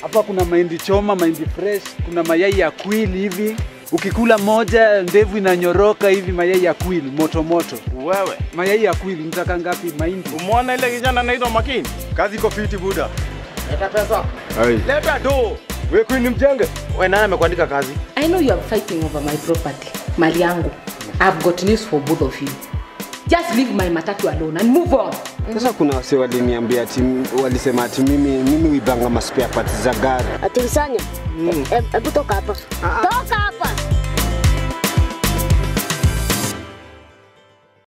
Hapa kuna mahindi choma, mahindi fresh, kuna mayai ya kwili hivi. Ukikula moja ndevu inanyoroka hivi, mayai ya kwili moto moto. Wewe Mayai ya kwili mtaka ngapi? Mahindi umeona ile kijana anaitwa Makini? Kazi iko fiti buda. Leta pesa. Ai. Leta do. Wewe kwani ni mjenge? Wewe nani amekuandika kazi? I know you are fighting over my property, mali yangu. I've got news for both of you. Just leave my matatu alone and move on. Sasa kuna wase waliniambia ati walisema ati mimi mimi huibanga maspare parts za gari. Ati Sanya, hebu toka hapa. Toka hapa.